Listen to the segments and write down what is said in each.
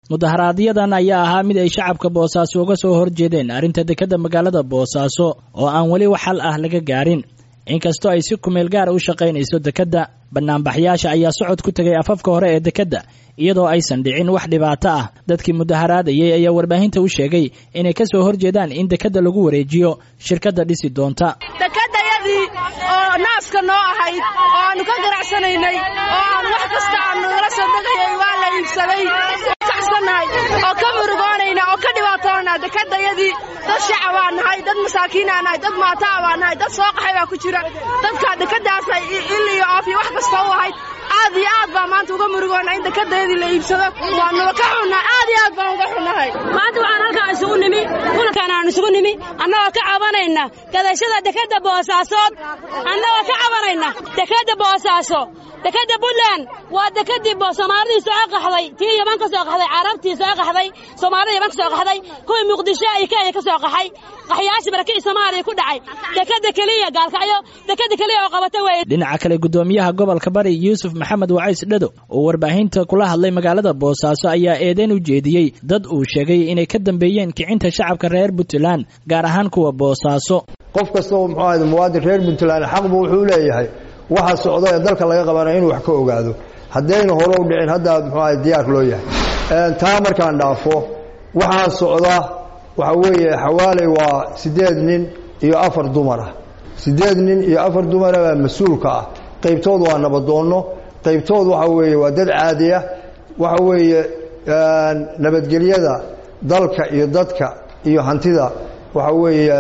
mudaharaadyadaan ayaa ahaa mid ay shacabka boosaaso uga soo horjeedeen arrinta dekedda magaalada boosaaso oo aan weli wax xal ah laga gaarin inkastoo ay si kumeel gaara u shaqaynayso dekedda banaanbaxyaasha ayaa socod ku tegay afafka hore ee dekedda iyadoo aysan dhicin wax dhibaato ah dadkii mudaharaadayay ayaa warbaahinta u sheegay inay ka soo horjeedaan in dekedda lagu wareejiyo shirkadda dhisi doonta dekedayadii oo naaska noo ahayd oo aanu ka ganacsanaynay oo aan wax kasta aanu nagala soo degayay waa la iibsaday kacsannahay oo ka murugoonayna oo ka dhibaatoonaa dekedayadii dad shacabaa nahay dad masaakiinaa nahay dad maataa baa nahay dad soo qaxay baa ku jira dadka dekeddaasay il iyo oof iyo wax kasta u ahayd aad iyo aad baa maanta uga murugoona in dekedayadii la iibsado waanuba ka xunnaa aad iyo aad baan uga xunnahay maanta waxaan halkaan isugu nimi kulankaan aan isugu nimi annagoo ka cabanayna gadashada dekedda boosaasood annagoo ka cabanayna dekedda boosaaso dekedda buntland waa dekeddii soomaalidii soo qaxday tii yaman ka soo qaxday carabtii soo qaxday soomaalida yaman ka soo qaxday kuwii muqdisho iyo kenya ka soo qaxay qaxyaashii barakii soomaaliya ku dhacay dekedda keliya gaalkacyo dekedda keliya oo qabata weeye dhinaca kale guddoomiyaha gobolka bari yuusuf maxamed wacays dhado oo warbaahinta kula hadlay magaalada boosaaso ayaa eedeyn u jeediyey dad uu sheegay inay ka dambeeyeen kicinta shacabka reer puntland gaar ahaan kuwa boosaaso qof kasta oo muxuu ahayd muwaadin reer puntland xaqbu wuxuu leeyahay waxa socda ee dalka laga qabanayo inuu wax ka ogaado haddayna hore u dhicin hadda muxuu ahayd diyaar loo yahay taa markaan dhaafo waxaa socda waxa weeye xawaaley waa siddeed nin iyo afar dumar ah siddeed nin iyo afar dumara baa mas-uulka ah qaybtood waa nabadoonno qaybtood waxa weeye waa dad caadi ah waxa weeye nabadgelyada dalka iyo dadka iyo hantida waxa weeye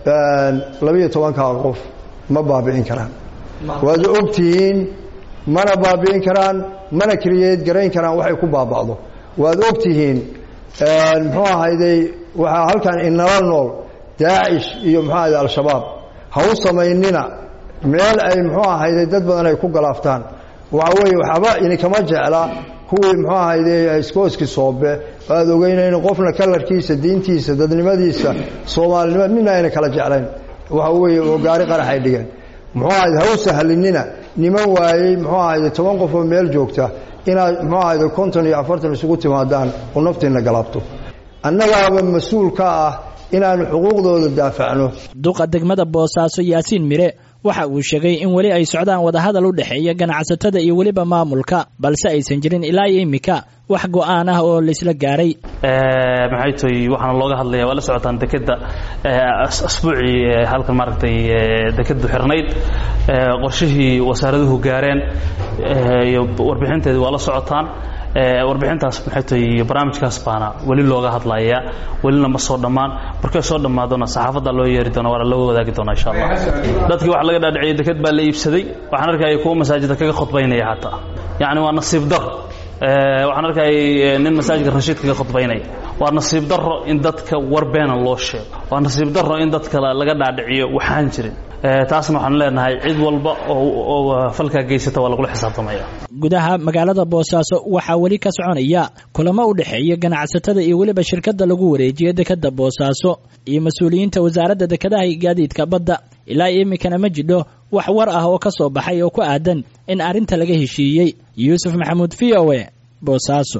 labiyo tobankaa qof ma baabi'in karaan waad ogtihiin mana baabi'in karaan mana kriyeed garayn karaan waxay ku baaba'do waad ogtihiin muxuu ahayday waxaa halkan inala nool daacish iyo muxuu ahayday al-shabaab ha u samaynina meel ay muxuu ahayday dad badan ay ku galaaftaan waxa weeye waxba idinkama jecla kuwii muxuu ahayday iskooski soobe aad ogeynayn qofna kalarkiisa diintiisa dadnimadiisa soomaalinima midna ayna kala jeclayn waxa weeye oo gaari qarax ay dhigeen muxuu ahayd ha u sahlinina niman waayey muxuu ahayde toban qof oo meel joogta inaad muxuu ahayde konton iyo afartan isugu timaadaan oo naftiinna galaabto annagaaba mas-uul ka ah inaanu xuquuqdooda daafacno duqa degmada boosaaso yaasiin mire waxa uu sheegay in weli ay socdaan wadahadal u dhexeeya ganacsatada iyo weliba maamulka balse aysan jirin ilaa iyo immika wax go-aan ah oo laisla gaaray maxay toy waxaana looga hadlaya waa la socotaan dekedda asbuucii halkan maaragtay dekeddu xirnayd qorshihii wasaaraduhu gaareen iyo warbixinteedi waa la socotaan warbixintaas maxay toy barnaamijkaas baana weli looga hadlaya welina ma soo dhammaan markay soo dhammaadona saxaafadda loo yeeri doona waana loo wadaagi doona insha allah dadkii waxa laga dhaadhiciyay deked baa la iibsaday waxaan arkaya kuwa masaajidda kaga khudbaynaya hataa yacni waa nasiib dar waxaan arkayay nin masaajidka rashiid kaga khudbaynaya waa nasiib daro in dadka war beena loo sheego waa nasiib daro in dadka laga dhaadhiciyo waxaan jirin taasna waxaan leenahay cid walba oo falkaa geysata waa lagula xisaabtamaya gudaha magaalada boosaaso waxaa weli ka soconaya kulamo u dhexeeya ganacsatada iyo weliba shirkadda lagu wareejiyo dekedda boosaaso iyo mas-uuliyiinta wasaaradda dekedaha iyo gaadiidka badda ilaa iminkana ma jidho wax war ah oo ka soo baxay oo ku aadan in arrinta laga heshiiyey yuusuf maxamuud v o e boosaaso